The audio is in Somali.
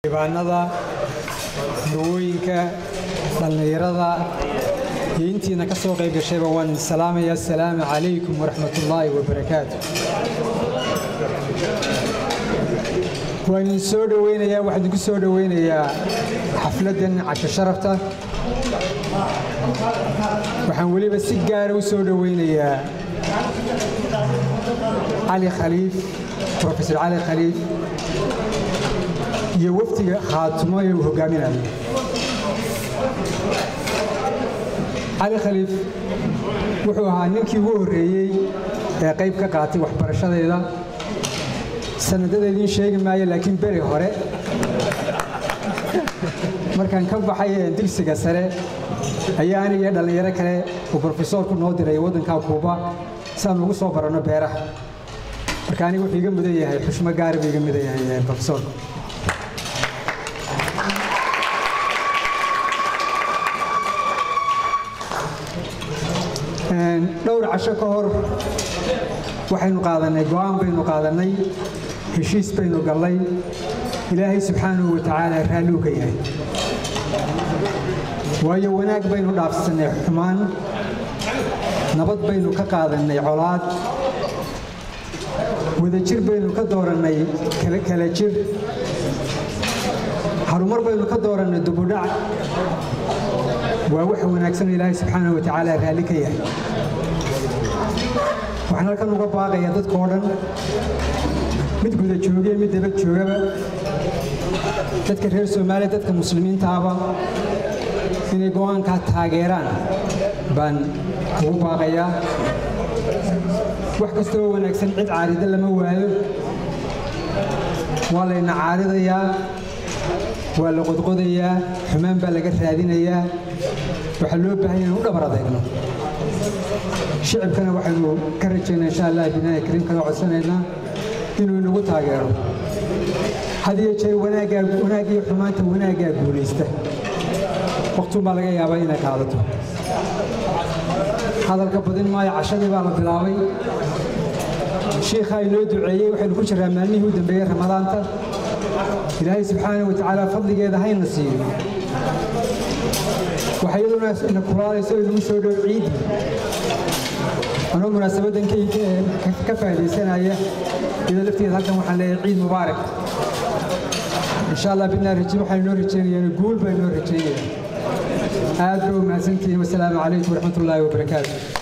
diibaanada hawooyinka dhallinyarada iyo intiina ka soo qayb gashayba waan salaamaya asalaamu calaykum waraxmatullaahi wabarakaatu waan idin soo dhoweynayaa waxaan idinku soo dhoweynayaa xafladdan casho sharafta waxaan weliba si gaara u soo dhoweynayaa cali khaliif profesor cali khaliif iyo wafdiga khaatumo ee uu hogaaminayo cali khaliif wuxuu ahaa ninkii ugu horreeyey ee qayb ka qaatay waxbarashadayda sanadada idiin sheegi maayo laakiin beri hore markaan ka baxay dugsiga sare ayaa aniga iyo dhallinyaro kale uu brofesoorku noo diray waddanka kuuba si aan ugu soo baranno beeraha marka aniga wuxuu iga mudan yahay xushmo gaari buu iga mudan yahay brofesoorku dhowr casho ka hor waxaynu qaadannay go'aan baynu qaadannay heshiis baynu gallay ilaahay subxaanahu wa tacaala raalluu ka yahay waayo wanaag baynu dhaafsannay xumaan nabad baynu ka qaadannay colaad wadajir baynu ka doorannay kala jir harumar baynu ka doorannay dubudhac waa wax wanaagsan ilaahay subxaanahu wa tacaala raalli ka yahay waxaan halkan uga baaqayaa dadkao dhan mid guda joogiya mid daba joogaba dadka reer soomaaliya dadka muslimiintaaba inay go'aankaa taageeraan baan ugu baaqayaa wax kastoo wanaagsan cid caarida lama waayo waa layna caaridayaa waa la qodqodayaa xumaan baa laga raadinayaa waxaa loo baahan inaan u dhabar adeegno shicibkana waxaynu ka rajaynaa insha allah binaahi kariim kaga codsanaynaa inuu inagu taageero had iyo jeer wanaaggaa wanaag iyo xumaanta wanaaggaa guulaysta waqtun baa laga yaabaa inay qaadato hadalka badin maayo cashadii baa la bilaabay shiikhaa inoo duceeyey waxaynu ku jiraa maalmihii u dambeeyey ramadaanta ilaahay subxaanahu wa tacaala fadligeeda hayna siiyo waxa iyaduna ina kulaalayso inagu soo dhow ciidii anoo munaasabaddan ka faa'iidaysanaya iyadoo lafteeda halkan waxaan leeyahay ciid mubaarak insha allah bidnaa raji waxaan inoo rajaynayaan guul baa inoo rajaynaya aad ba u mahadsantihiin wasalaamu calaykum waraxmatullaahi wabarakaatu